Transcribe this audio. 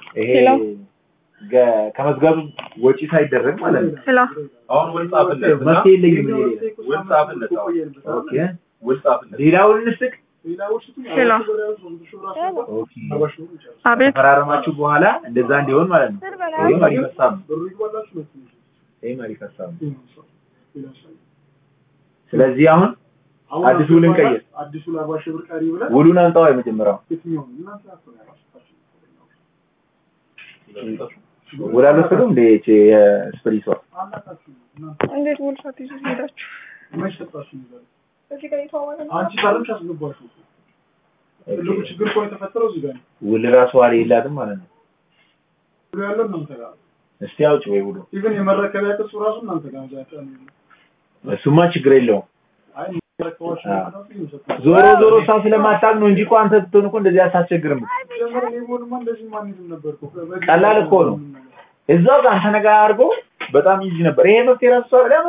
ይሄ ሄሎ ገ- ከመዝጋቱ ወጪ ሳይደረግ ማለት ነው። ሄሎ አሁን ውል ጻፍለት እና መፍትሄ የለኝም እኔ ሌላ። ውል ጻፍለት አሁን ኦኬ ውል ጻፍለት ሌላውን እንስጥቅ። ሄሎ ኦኬ አቤት ተፈራረማችሁ በኋላ እንደዛ እንዲሆን ማለት ነው። ይሄ መሪ ሀሳብ ነው። ይሄ መሪ ሀሳብ ነው። ስለዚህ አሁን አዲስ ውል እንቀይር። አዲሱን አርባ ሺህ ብር ቀሪ ብለን ውሉን አንጣው የመጀመሪያው የትኛውን እናንተ ናችሁ ያላችሁታችሁ። ውል አልወሰዱም እንደ ይህች የስፕሪሷ አላታችሁ እናንተ እንዴት ውል ሳትይዙ ሄዳችሁ መች ሰጣችሁ ይዛል እዚህ ጋር የተዋዋለ ነው አንቺ ፈርምሽ አስገባችሁ እኮ። ትልቁ ችግር እኮ የተፈጠረው እዚህ ጋር ነው። ውል ራሱ ዋሪ የላትም ማለት ነው። ብሎ ያለው እናንተ ጋር ነው። እስቲ አውጭ ወይ ውሉ። ኢቭን የመረከቢያ ቅጹ ራሱ እናንተ ጋር ነው። ዛቻ ነው። እሱማ ችግር የለውም። አይ መረከባችሁ አዎ። ራሱ ይሰጣል። ዞሮ ዞሮ እሷ ስለማታውቅ ነው እንጂ እኮ አንተ ስትሆን እኮ እንደዚህ አታስቸግርም። ጀመረ እኔ ብሆንማ እንደዚህ ማንሄድም ነበር እኮ። በዚህ ቀላል እኮ ነው። እዛው ጋር አንተ ነገር አድርጎ በጣም ኢዚ ነበር። ይሄ መፍትሄ ራሱ እሷ